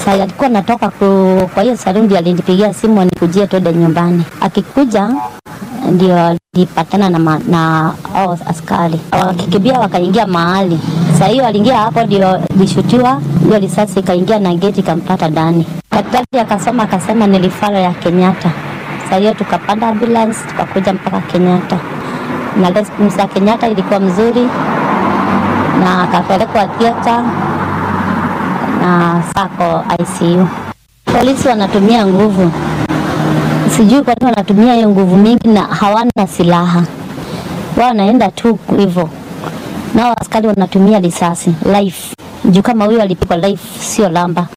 Sasa alikuwa natoka ku, kwa hiyo sarundi, alinipigia simu anikujie twende nyumbani. Akikuja ndio alipatana na, ma, na hao askari wakikimbia, wakaingia mahali. Sasa hiyo aliingia hapo, ndio lishutiwa hiyo risasi ikaingia na geti ikampata ndani. Daktari akasoma akasema ni rifara ya Kenyatta. Sasa hiyo tukapanda ambulance tukakuja mpaka Kenyatta, na response ya Kenyatta ilikuwa mzuri na akapelekwa theater na sako ICU. Polisi wanatumia nguvu, sijui kwa nini wanatumia hiyo nguvu mingi na hawana silaha, wao wanaenda tu hivyo, nao askari wanatumia risasi life juu kama huyo alipigwa life, sio lamba.